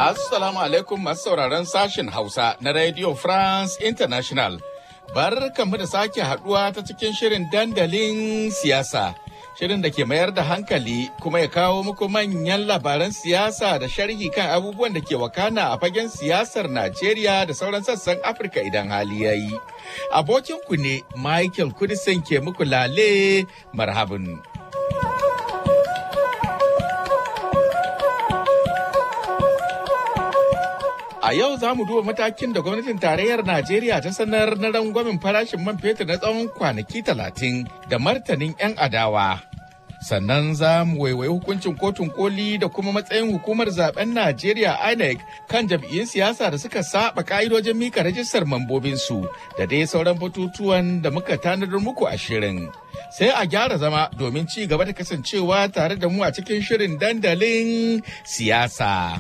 Assalamu alaikum masu sauraron sashen Hausa na Radio France International. Barkanmu da sake haduwa ta cikin shirin dandalin siyasa. Shirin da ke mayar da hankali kuma ya kawo muku manyan labaran siyasa da sharhi kan abubuwan da ke wakana a fagen siyasar Najeriya da sauran sassan Afirka idan hali ya yi. Abokinku ne Michael Kudisin ke muku lale marhabin. A yau za mu duba matakin da gwamnatin tarayyar Najeriya ta sanar na rangwamen farashin man fetur na tsawon kwanaki talatin da martanin 'yan adawa. Sannan za mu waiwayi hukuncin kotun koli da kuma matsayin hukumar zaben Najeriya INEC kan jam'iyyun siyasa da suka saba ka'idojin mika rajistar mambobinsu da dai sauran batutuwan da muka tanadar muku a shirin. Sai a gyara zama domin ci gaba da kasancewa tare da mu a cikin shirin dandalin siyasa.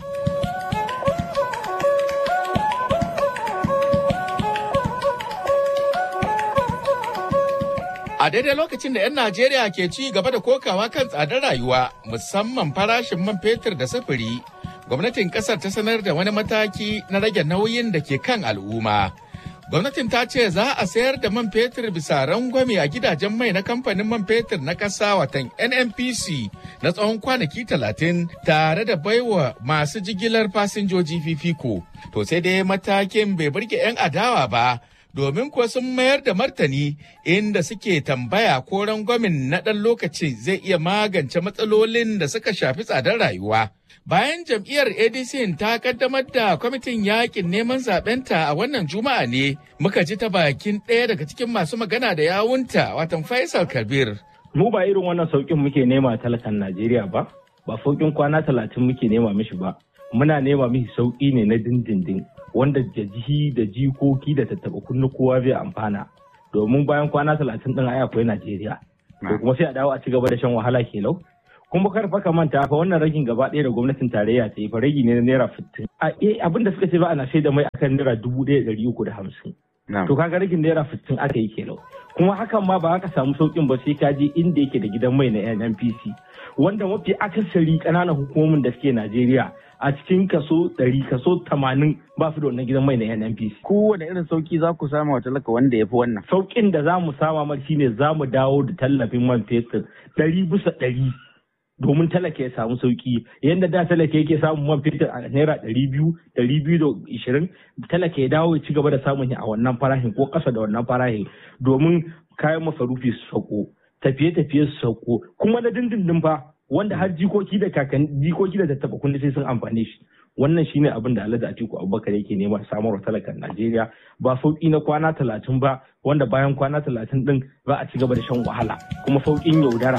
A daidai lokacin da 'yan Najeriya ke ci gaba da kokawa kan tsadar rayuwa musamman farashin man fetur da sufuri, gwamnatin kasar ta sanar da wani mataki na rage nauyin da ke kan al'umma. Gwamnatin ta ce za a sayar da man fetur bisa rangwame a gidajen mai na kamfanin man fetur na ƙasa watan NNPC na tsawon kwanaki talatin tare da baiwa masu jigilar fasinjoji fifiko. To sai dai matakin bai burge 'yan adawa ba. domin kuwa sun mayar da martani inda suke tambaya ko rangwamin na ɗan lokaci zai iya magance matsalolin da suka shafi tsadar rayuwa. Bayan jam'iyyar ADC ta kaddamar da kwamitin yakin neman zaɓenta a wannan juma'a ne muka ji ta bakin ɗaya daga cikin masu magana da yawunta watan Faisal Kabir. Mu ba irin wannan sauƙin muke nema talakan Najeriya ba, ba sauƙin kwana talatin muke nema mishi ba. Muna nema mishi sauƙi ne na dindindin. wanda da jihi da jikoki da tattaba kunnu kowa zai amfana domin bayan kwana talatin din ai akwai Najeriya to kuma sai a dawo a ci gaba da shan wahala kelau kuma kar fa ka manta fa wannan ragin gaba ɗaya da gwamnatin tarayya ta yi fa ragi ne na naira fitin a eh abin da suka ce ba ana sai da mai akan naira dubu ɗaya ɗari uku da hamsin to kaga ragin naira fitin aka yi kelau kuma hakan ma ba ka samu saukin ba sai ka je inda yake da gidan mai na NNPC wanda mafi akasari ƙananan hukumomin da suke Najeriya a cikin kaso ɗari kaso tamanin ba su da wannan gidan mai na NNPC. Kowane irin sauki za ku sama wa talaka wanda ya fi wannan. Saukin da za mu sama mar shine za mu dawo da tallafin man fetur ɗari bisa ɗari domin talaka ya samu sauki yadda da talaka yake samun man fetur a naira ɗari biyu ɗari biyu da ishirin talaka ya dawo ya ci gaba da samun a wannan farashin ko ƙasa da wannan farashin domin kayan masarufi su sauko tafiye-tafiye su sauko kuma na dindindin fa wanda har jikoki da kakanni jikoki da tattaba kundi sai sun amfane shi wannan shine abin da Alhaji Atiku Abubakar yake nema samarwa talakan Najeriya ba sauki na kwana talatin ba wanda bayan kwana talatin din za a ci gaba da shan wahala kuma sauƙin yaudara.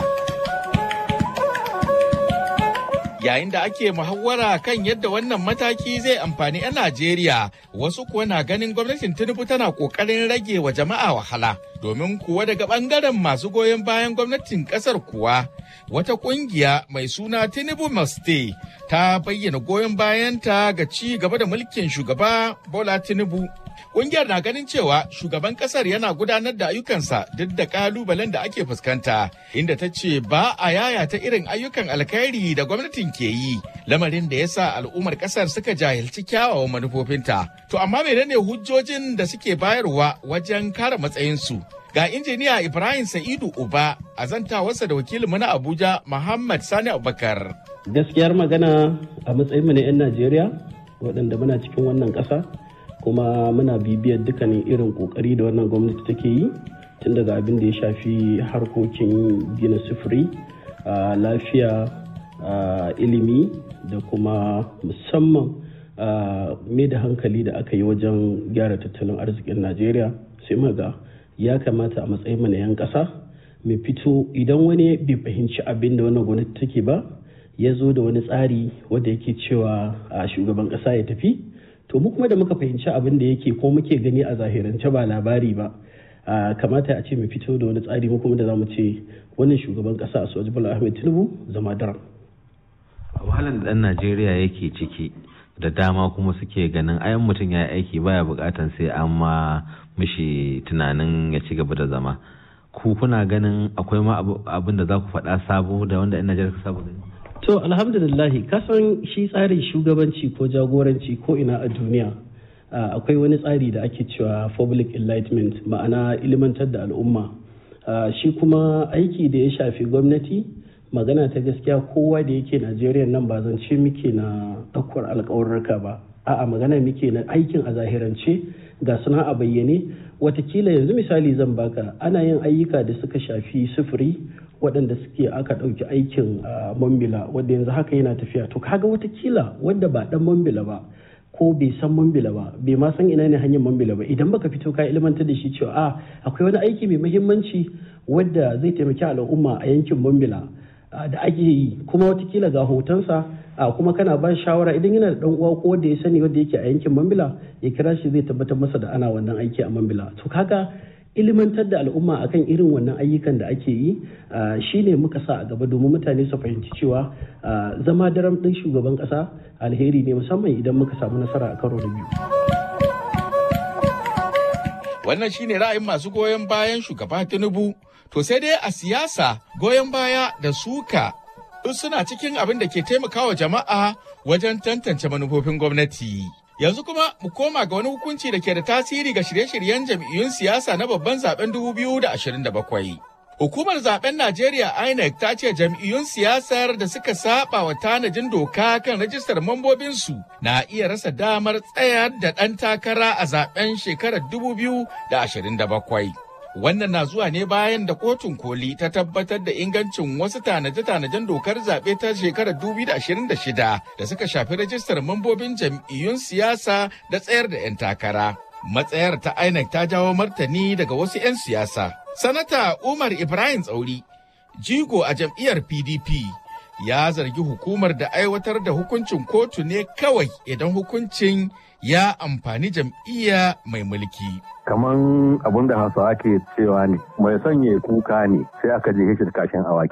Yayin da ake muhawara kan yadda wannan mataki zai amfani 'yan Najeriya, wasu kuwa na ganin gwamnatin Tinubu tana kokarin rage wa jama'a wahala. Domin kuwa daga bangaren masu goyon bayan gwamnatin kasar kuwa, wata kungiya mai suna Tinubu Maste ta bayyana goyon bayanta ga ci gaba da mulkin shugaba Bola Tinubu. Kungiyar na ganin cewa shugaban kasar yana gudanar da ayyukansa duk da kalubalen da ake fuskanta, inda ta ce ba a yayata irin ayyukan alkhairi da gwamnatin ke yi, lamarin da ya sa al'ummar kasar suka jahilci kyawawan manufofinta. To amma menene hujjojin da suke bayarwa wajen kare matsayinsu? Ga injiniya Ibrahim Sa'idu Uba a zantawarsa da wakilinmu na Abuja Muhammad Sani Abubakar. Gaskiyar magana a matsayinmu na 'yan Najeriya waɗanda muna cikin wannan ƙasa kuma muna bibiyar dukkanin irin kokari da wannan gwamnati take yi tun daga abin da ya shafi harkokin gina sufuri lafiya ilimi da kuma musamman mai da hankali da aka yi wajen gyara tattalin arzikin najeriya sai maga ya kamata a matsayin na 'yan ƙasa mai fito idan wani bai fahimci abin da wannan gwamnati take ba ya zo da wani tsari wanda yake cewa a shugaban ƙasa ya tafi to mu kuma da muka fahimci abin da yake ko muke gani a zahirance ba labari ba kamata a ce mu fito da wani tsari mu kuma da zamu ce wannan shugaban kasa a soji bala ahmed tinubu zama daram wahalar da dan najeriya yake ciki da dama kuma suke ganin ayan mutum ya yi aiki baya bukatan sai an ma mishi tunanin ya ci gaba da zama ku kuna ganin akwai ma abin da za ku faɗa sabo da wanda yan najeriya ka saba gani To alhamdulillahi kasan shi tsarin shugabanci ko jagoranci ko ina a duniya akwai wani tsari da ake cewa public enlightenment ma'ana ilimantar da al'umma shi kuma aiki da ya shafi gwamnati magana ta gaskiya kowa da yake najeriya nan ba zance muke na ɗaukar alkawarurka ba a'a magana muke na aikin a zahirance ga suna a bayyane watakila yanzu misali zan baka ana yin ayyuka da suka shafi sufuri waɗanda suke aka ɗauki aikin mambila wadda yanzu haka yana tafiya to kaga watakila wanda ba ɗan mambila ba ko bai san mambila ba bai ma san ina ne hanyar mambila ba idan baka fito ka ilmantar da shi cewa a akwai wani aiki mai muhimmanci wadda zai taimaki al'umma a yankin mambila da ake yi kuma watakila ga hotonsa a kuma kana ba shawara idan yana da dan uwa ko wanda ya sani wanda yake a yankin mambila ya kira shi zai tabbatar masa da ana wannan aiki a mambila to kaga ilimantar da al'umma akan irin wannan ayyukan da ake yi shine muka sa a gaba domin mutane su fahimci cewa zama daram ɗin shugaban ƙasa alheri ne musamman idan muka samu nasara a karo da biyu. Wannan shine ra'ayin masu goyon bayan shugaba Tinubu to sai dai a siyasa goyon baya da suka suna cikin abin da ke taimakawa jama'a wajen tantance manufofin gwamnati. Yanzu kuma mu koma ga wani hukunci da ke da tasiri ga shirye-shiryen jam'iyyun siyasa na babban zaben 2027. Hukumar zaben Najeriya INEC ta ce jam'iyyun siyasar da suka saba wa tanajin doka kan rajistar mambobinsu na iya rasa damar tsayar da ɗan takara a zaben shekarar 2027. Wannan na zuwa ne bayan da kotun koli ta tabbatar da ingancin wasu tanaje-tanajen dokar zaɓe ta shekarar 2026 da suka shafi rajistar mambobin jam'iyyun siyasa da tsayar da 'yan takara. Matsayar ta INEC ta jawo martani daga wasu 'yan siyasa. Sanata Umar Ibrahim Tsauri, jigo a jam'iyyar PDP, ya zargi hukumar da aiwatar da hukuncin kotu ne kawai idan hukuncin ya amfani jam'iyya mai mulki. kaman abin da hausawa ke cewa ne mai sanya kuka ne sai aka je shi da kashin awaki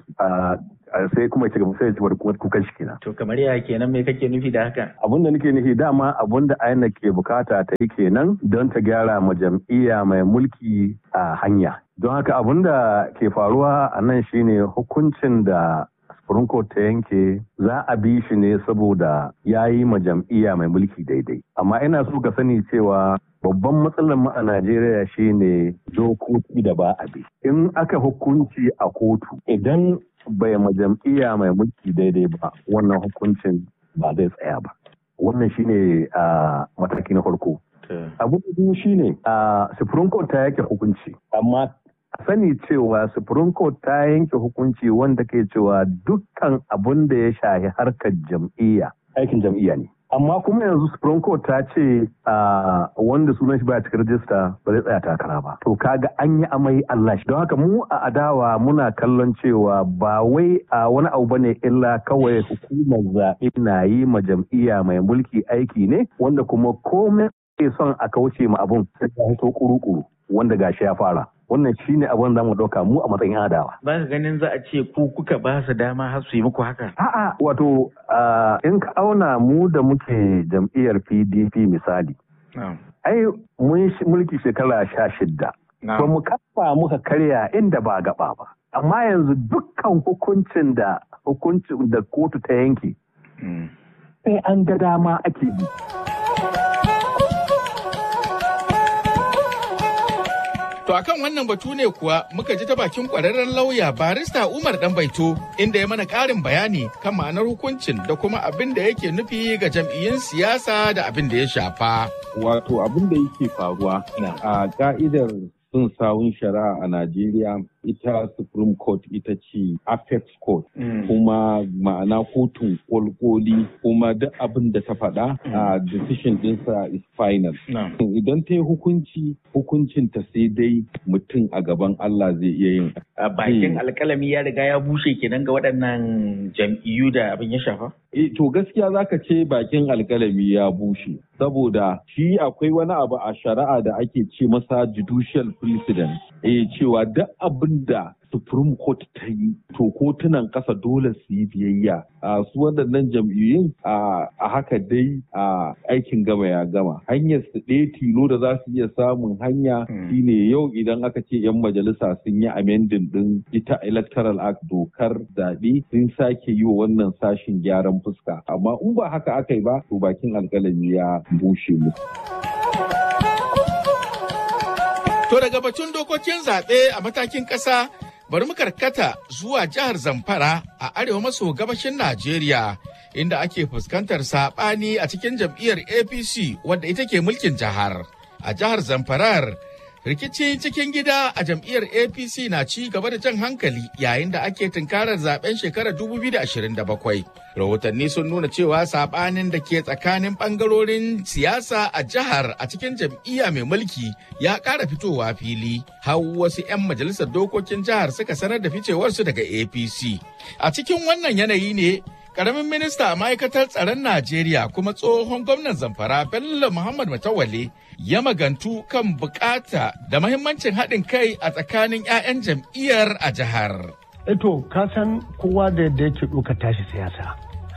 sai kuma ci gaba sai ya ci kukan shi kenan. To kamar ya kenan me kake nufi da haka? Abin da nake nufi dama abin da aina ke bukata ta yi kenan don ta gyara ma jam'iyya mai mulki a hanya. Don haka abin da ke faruwa a nan shine hukuncin da Supreme Court ta yanke za a bi shi ne saboda ya yi ma jam'iyya mai mulki daidai. Amma ina so ka sani cewa babban matsalar mu a Najeriya shine dokoki da ba a bi. In aka hukunci a kotu idan bai ma jam'iyya mai mulki daidai ba wannan hukuncin ba zai tsaya ba. Wannan shine a mataki na farko. Abu da biyu shine a Supreme Court ta yake hukunci amma sani cewa Supreme Court ta yanke hukunci wanda ke cewa dukkan abun da ya shahi harkar jam'iyya aikin jam'iyya ne. Amma kuma yanzu Supreme Court ta ce wanda sunan shi baya cikin rajista ba zai tsaya takara ba. To kaga an yi amai Allah shi. Don haka mu a adawa muna kallon cewa ba wai a wani abu bane illa kawai hukumar zaɓe na yi ma jam'iyya mai mulki aiki ne wanda kuma komai ke son a kauce ma abun sai ya fito kuru-kuru wanda gashi ya fara. wannan shi ne abin da mu ɗauka mu a matsayin adawa. Ba ka ganin za a ce ku kuka ba su dama har su yi muku haka? A'a wato in ka auna mu da muke jam'iyyar PDP misali. Ai mun mulki shekara sha shidda. Ba mu kafa muka karya inda ba gaba ba. Amma yanzu dukkan hukuncin da hukuncin da kotu ta yanke. Sai an ga dama ake bi. To akan wannan batu ne kuwa muka ji ta bakin kwararren lauya barista Umar Danbaito inda ya mana ƙarin bayani kan ma'anar hukuncin da kuma abin da yake nufi ga jam'iyyun siyasa da abin da ya shafa. Wato abin da yake faruwa a ka'idar sun sawun shari'a a Najeriya ita Supreme Court ita ce Apex Court kuma ma'ana kotun kolkoli kuma duk abin da ta faɗa a decision ɗinsa is final. Idan ta yi hukunci hukuncin ta sai dai mutum a gaban Allah zai iya yin. Bakin alkalami ya riga ya bushe kenan ga waɗannan jam'iyyu da abin ya shafa? E, to gaskiya zaka ce bakin alkalami ya bushe saboda shi akwai wani abu a shari'a da ake ce masa judicial precedent. E, cewa duk abin da Supreme Court ta yi to kotunan ƙasa dole su yi biyayya a su waɗannan jam'iyyun a haka dai a aikin gama ya gama hanyar su ɗaya tilo da za su iya samun hanya shine yau idan aka ce 'yan majalisa sun yi amending din ita electoral act dokar zaɓe sun sake yi wa wannan sashin gyaran fuska amma in ba haka aka yi ba to bakin alƙalami ya bushe musu. To daga batun dokokin zaɓe a matakin ƙasa bari mu karkata zuwa jihar Zamfara a arewa maso gabashin Najeriya inda ake fuskantar saɓani a cikin jam'iyyar APC wadda ita ke mulkin jihar. A jihar Zamfarar rikici cikin gida a jam'iyyar APC na ci gaba da jan hankali yayin da ake tunkarar zaben shekarar 2027. Rahotanni sun nuna cewa sabanin da ke tsakanin bangarorin siyasa a jihar a cikin jam'iyya mai mulki ya ƙara fitowa fili. Har wasu 'yan majalisar dokokin jihar suka sanar da ficewarsu daga APC. A cikin wannan yanayi ne Karamin minista a ma'aikatar tsaron Najeriya kuma tsohon gwamnan Zamfara Bello Muhammad Matawale ya magantu kan bukata da mahimmancin haɗin kai a tsakanin 'ya'yan jam'iyyar a jihar. Eto, ka san kowa da yadda yake ɗaukar tashi siyasa.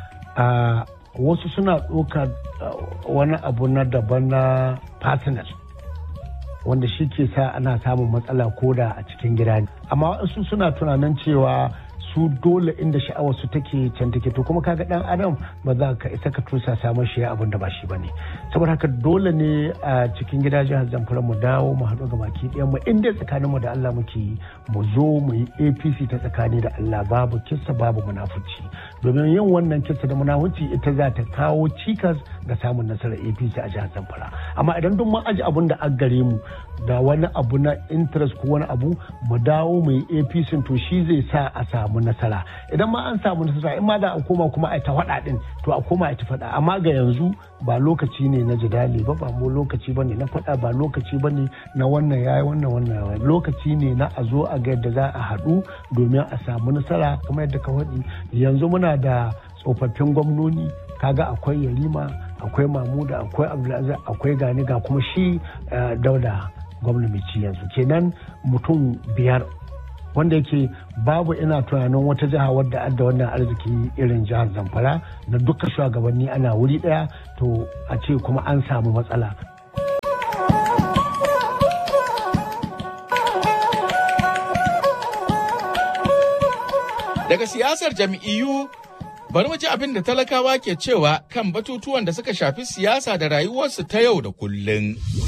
wasu suna ɗaukar wani abu na daban na personal. wanda shi ke sa ana samun matsala koda a cikin gida ne. Amma wasu suna tunanin cewa su dole inda sha'awar su take can take to kuma kaga dan adam ba za ka isa ka tusa samun shi abin da ba shi bane saboda haka dole ne a cikin gida jihar Zamfara mu dawo mu haɗu ga baki ɗayan mu inda tsakanin mu da Allah muke mu zo mu yi APC ta tsakani da Allah babu kissa babu munafuci domin yin wannan kissa da munafuci ita za ta kawo cikas ga samun nasarar APC a jihar Zamfara amma idan duk mun aji abun da an gare mu da wani abu na interest ko wani abu mu dawo mu yi APC to shi zai sa a samu nasara idan ma an samu nasara in ma da a koma kuma a ta faɗa din to a koma a ta faɗa amma ga yanzu ba lokaci ne na jidali ba ba mu lokaci bane na faɗa ba lokaci bane na wannan yayi wannan wannan lokaci ne na a zo a ga yadda za a haɗu domin a samu nasara kuma yadda ka faɗi yanzu muna da tsofaffin gwamnoni kaga akwai yarima akwai mamuda akwai abdulaziz akwai gani ga kuma shi dauda gwamna mai ci yanzu kenan mutum biyar wanda yake babu ina tunanin wata jiha wadda adda wannan arziki irin jihar zamfara na duka shugabanni ana wuri daya to a ce kuma an samu matsala Daga siyasar jam'iyyu bari mu ji abin da talakawa ke cewa kan batutuwan da suka shafi siyasa da rayuwarsu ta yau da kullum.